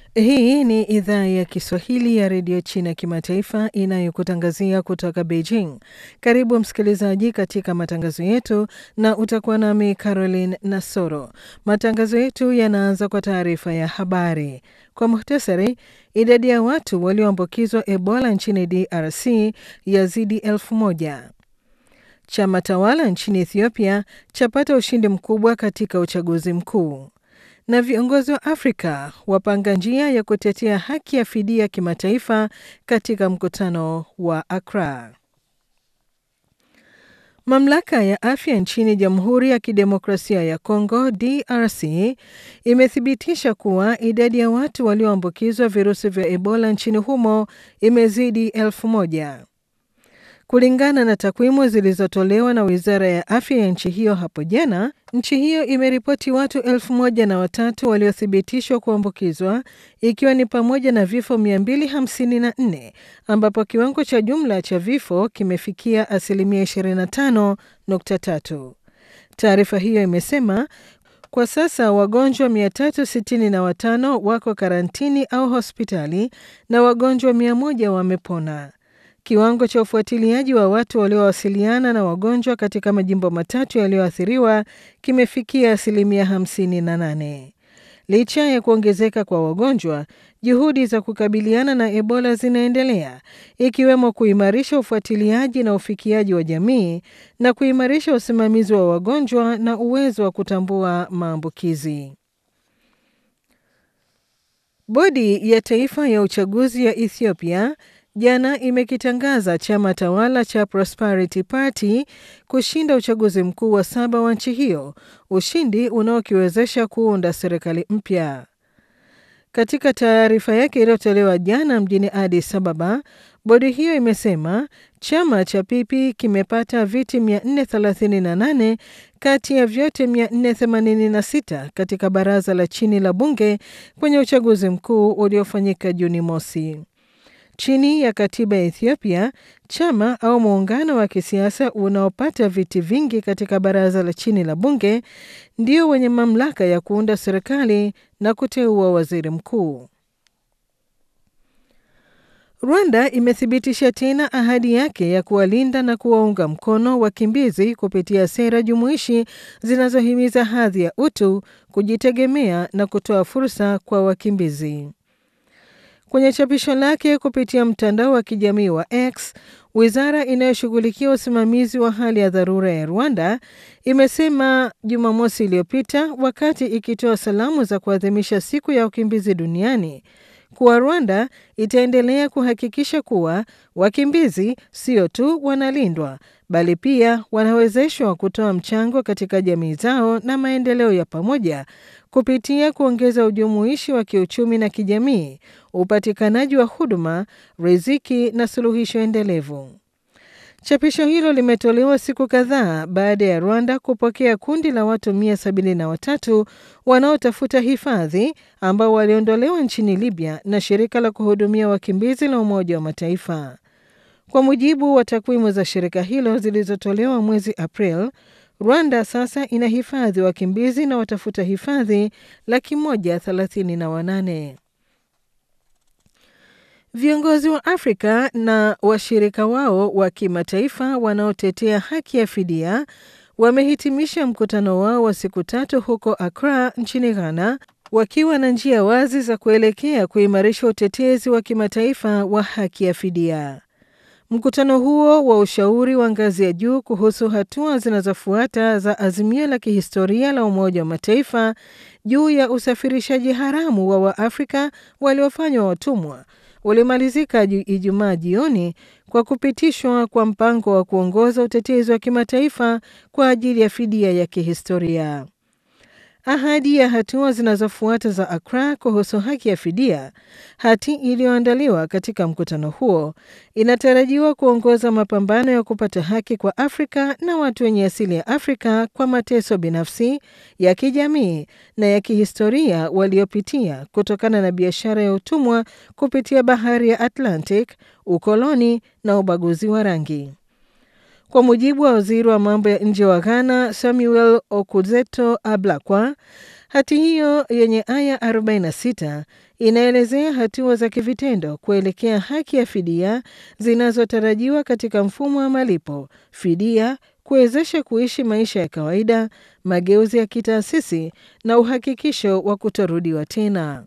Hii ni idhaa ya Kiswahili ya redio China kimataifa inayokutangazia kutoka Beijing. Karibu msikilizaji katika matangazo yetu, na utakuwa nami Caroline Nasoro. Matangazo yetu yanaanza kwa taarifa ya habari. Kwa muhtasari, idadi ya watu walioambukizwa Ebola nchini DRC yazidi elfu moja. Chama tawala nchini Ethiopia chapata ushindi mkubwa katika uchaguzi mkuu na viongozi wa Afrika wapanga njia ya kutetea haki ya fidia kimataifa katika mkutano wa Accra. Mamlaka ya afya nchini Jamhuri ya Kidemokrasia ya Kongo DRC imethibitisha kuwa idadi ya watu walioambukizwa virusi vya Ebola nchini humo imezidi elfu moja. Kulingana na takwimu zilizotolewa na wizara ya afya ya nchi hiyo hapo jana, nchi hiyo imeripoti watu elfu moja na watatu waliothibitishwa kuambukizwa ikiwa ni pamoja na vifo 254 ambapo kiwango cha jumla cha vifo kimefikia asilimia 25.3. Taarifa hiyo imesema kwa sasa wagonjwa 365 wako karantini au hospitali na wagonjwa 100 wamepona. Kiwango cha ufuatiliaji wa watu waliowasiliana na wagonjwa katika majimbo matatu yaliyoathiriwa kimefikia asilimia 58. Licha ya kuongezeka kwa wagonjwa, juhudi za kukabiliana na Ebola zinaendelea, ikiwemo kuimarisha ufuatiliaji na ufikiaji wa jamii na kuimarisha usimamizi wa wagonjwa na uwezo wa kutambua maambukizi. Bodi ya Taifa ya Uchaguzi ya Ethiopia jana imekitangaza chama tawala cha Prosperity Party kushinda uchaguzi mkuu wa saba wa nchi hiyo, ushindi unaokiwezesha kuunda serikali mpya. Katika taarifa yake iliyotolewa jana mjini Addis Ababa, bodi hiyo imesema chama cha PP kimepata viti 438 kati ya vyote 486 katika baraza la chini la bunge kwenye uchaguzi mkuu uliofanyika Juni mosi. Chini ya katiba ya Ethiopia, chama au muungano wa kisiasa unaopata viti vingi katika baraza la chini la bunge ndio wenye mamlaka ya kuunda serikali na kuteua waziri mkuu. Rwanda imethibitisha tena ahadi yake ya kuwalinda na kuwaunga mkono wakimbizi kupitia sera jumuishi zinazohimiza hadhi ya utu, kujitegemea na kutoa fursa kwa wakimbizi. Kwenye chapisho lake kupitia mtandao wa kijamii wa X, wizara inayoshughulikia usimamizi wa hali ya dharura ya Rwanda imesema Jumamosi iliyopita wakati ikitoa salamu za kuadhimisha siku ya wakimbizi duniani kuwa Rwanda itaendelea kuhakikisha kuwa wakimbizi sio tu wanalindwa bali pia wanawezeshwa kutoa mchango katika jamii zao na maendeleo ya pamoja kupitia kuongeza ujumuishi wa kiuchumi na kijamii, upatikanaji wa huduma, riziki na suluhisho endelevu. Chapisho hilo limetolewa siku kadhaa baada ya Rwanda kupokea kundi la watu 173 wanaotafuta hifadhi ambao waliondolewa nchini Libya na shirika la kuhudumia wakimbizi la Umoja wa Mataifa. Kwa mujibu wa takwimu za shirika hilo zilizotolewa mwezi April, Rwanda sasa ina hifadhi wakimbizi na watafuta hifadhi laki moja thelathini na wanane. Viongozi wa Afrika na washirika wao wa kimataifa wanaotetea haki ya fidia wamehitimisha mkutano wao wa siku tatu huko Accra nchini Ghana wakiwa na njia wazi za kuelekea kuimarisha utetezi wa kimataifa wa haki ya fidia. Mkutano huo wa ushauri wa ngazi ya juu kuhusu hatua zinazofuata za azimio la kihistoria la Umoja wa Mataifa juu ya usafirishaji haramu wa Waafrika waliofanywa watumwa ulimalizika Ijumaa jioni kwa kupitishwa kwa mpango wa kuongoza utetezi wa kimataifa kwa ajili ya fidia ya kihistoria. Ahadi ya hatua zinazofuata za Accra kuhusu haki ya fidia, hati iliyoandaliwa katika mkutano huo, inatarajiwa kuongoza mapambano ya kupata haki kwa Afrika na watu wenye asili ya Afrika kwa mateso binafsi, ya kijamii na ya kihistoria waliopitia kutokana na biashara ya utumwa kupitia bahari ya Atlantic, ukoloni na ubaguzi wa rangi. Kwa mujibu wa waziri wa mambo ya nje wa Ghana Samuel Okudzeto Ablakwa, Hati hiyo yenye aya 46 inaelezea hatua za kivitendo kuelekea haki ya fidia zinazotarajiwa katika mfumo wa malipo, fidia, kuwezesha kuishi maisha ya kawaida, mageuzi ya kitaasisi na uhakikisho wa kutorudiwa tena.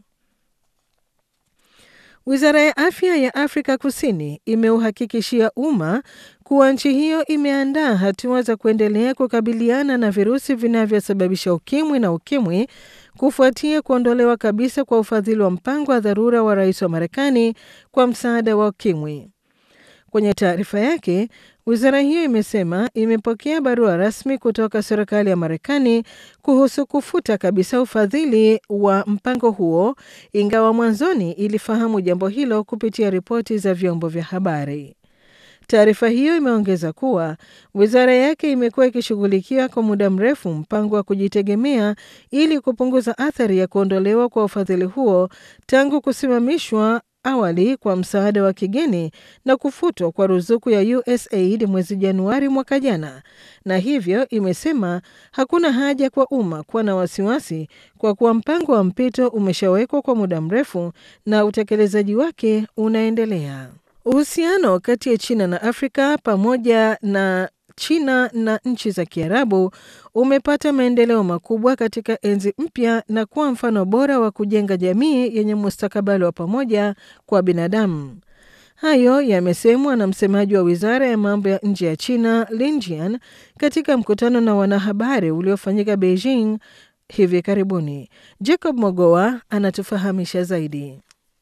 Wizara ya afya ya Afrika Kusini imeuhakikishia umma kuwa nchi hiyo imeandaa hatua za kuendelea kukabiliana na virusi vinavyosababisha ukimwi na ukimwi kufuatia kuondolewa kabisa kwa ufadhili wa mpango wa dharura wa rais wa Marekani kwa msaada wa ukimwi. Kwenye taarifa yake, wizara hiyo imesema imepokea barua rasmi kutoka serikali ya Marekani kuhusu kufuta kabisa ufadhili wa mpango huo, ingawa mwanzoni ilifahamu jambo hilo kupitia ripoti za vyombo vya habari. Taarifa hiyo imeongeza kuwa wizara yake imekuwa ikishughulikia kwa muda mrefu mpango wa kujitegemea ili kupunguza athari ya kuondolewa kwa ufadhili huo tangu kusimamishwa awali kwa msaada wa kigeni na kufutwa kwa ruzuku ya USAID mwezi Januari mwaka jana, na hivyo imesema hakuna haja kwa umma kuwa na wasiwasi kwa kuwa mpango wa mpito umeshawekwa kwa muda mrefu na utekelezaji wake unaendelea. Uhusiano kati ya China na Afrika pamoja na China na nchi za Kiarabu umepata maendeleo makubwa katika enzi mpya na kuwa mfano bora wa kujenga jamii yenye mustakabali wa pamoja kwa binadamu. Hayo yamesemwa na msemaji wa wizara ya mambo ya nje ya China Lin Jian katika mkutano na wanahabari uliofanyika Beijing hivi karibuni. Jacob Mogoa anatufahamisha zaidi.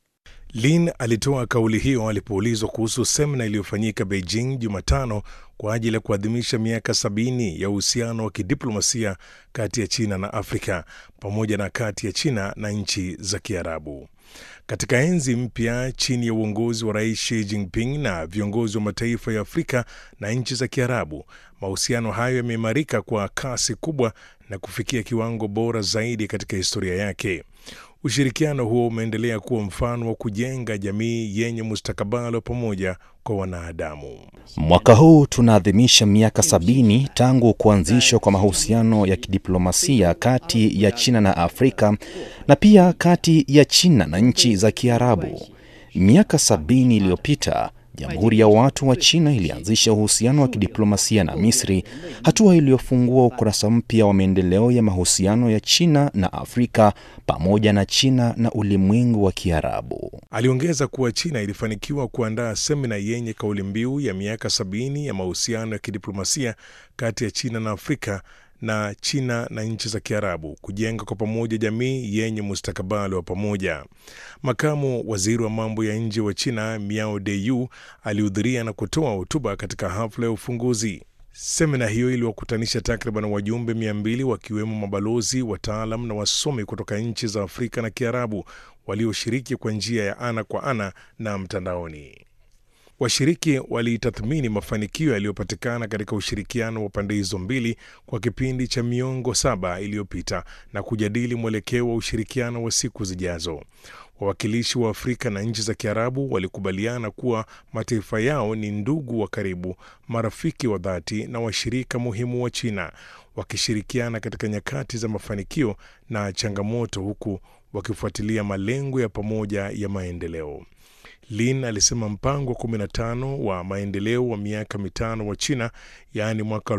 Lin alitoa kauli hiyo alipoulizwa kuhusu semina iliyofanyika Beijing Jumatano kwa ajili ya kuadhimisha miaka sabini ya uhusiano wa kidiplomasia kati ya China na Afrika pamoja na kati ya China na nchi za Kiarabu. Katika enzi mpya chini ya uongozi wa Rais Xi Jinping na viongozi wa mataifa ya Afrika na nchi za Kiarabu, mahusiano hayo yameimarika kwa kasi kubwa na kufikia kiwango bora zaidi katika historia yake. Ushirikiano huo umeendelea kuwa mfano wa kujenga jamii yenye mustakabali wa pamoja kwa wanadamu. Mwaka huu tunaadhimisha miaka sabini tangu kuanzishwa kwa mahusiano ya kidiplomasia kati ya China na Afrika na pia kati ya China na nchi za Kiarabu. Miaka sabini iliyopita Jamhuri ya Watu wa China ilianzisha uhusiano wa kidiplomasia na Misri, hatua iliyofungua ukurasa mpya wa maendeleo ya mahusiano ya China na Afrika pamoja na China na ulimwengu wa Kiarabu. Aliongeza kuwa China ilifanikiwa kuandaa semina yenye kauli mbiu ya miaka sabini ya mahusiano ya kidiplomasia kati ya China na Afrika na China na nchi za Kiarabu kujenga kwa pamoja jamii yenye mustakabali wa pamoja. Makamu waziri wa mambo ya nje wa China Miao Deyu alihudhuria na kutoa hotuba katika hafla ya ufunguzi. Semina hiyo iliwakutanisha takriban wajumbe mia mbili wakiwemo mabalozi, wataalam na wasomi kutoka nchi za Afrika na Kiarabu walioshiriki kwa njia ya ana kwa ana na mtandaoni. Washiriki walitathmini mafanikio yaliyopatikana katika ushirikiano wa pande hizo mbili kwa kipindi cha miongo saba iliyopita na kujadili mwelekeo wa ushirikiano wa siku zijazo. Wawakilishi wa Afrika na nchi za Kiarabu walikubaliana kuwa mataifa yao ni ndugu wa karibu, marafiki wa dhati na washirika muhimu wa China, wakishirikiana katika nyakati za mafanikio na changamoto, huku wakifuatilia malengo ya pamoja ya maendeleo. Lin alisema mpango wa 15 wa maendeleo wa miaka mitano wa China, yaani mwaka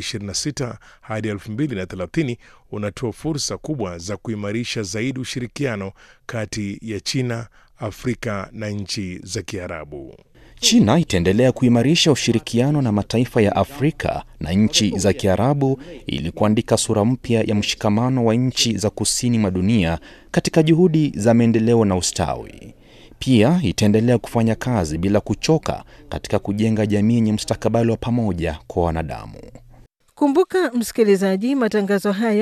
2026 hadi 2030 unatoa fursa kubwa za kuimarisha zaidi ushirikiano kati ya China, Afrika na nchi za Kiarabu. China itaendelea kuimarisha ushirikiano na mataifa ya Afrika na nchi za Kiarabu ili kuandika sura mpya ya mshikamano wa nchi za kusini mwa dunia katika juhudi za maendeleo na ustawi. Pia itaendelea kufanya kazi bila kuchoka katika kujenga jamii yenye mustakabali wa pamoja kwa wanadamu. Kumbuka msikilizaji, matangazo haya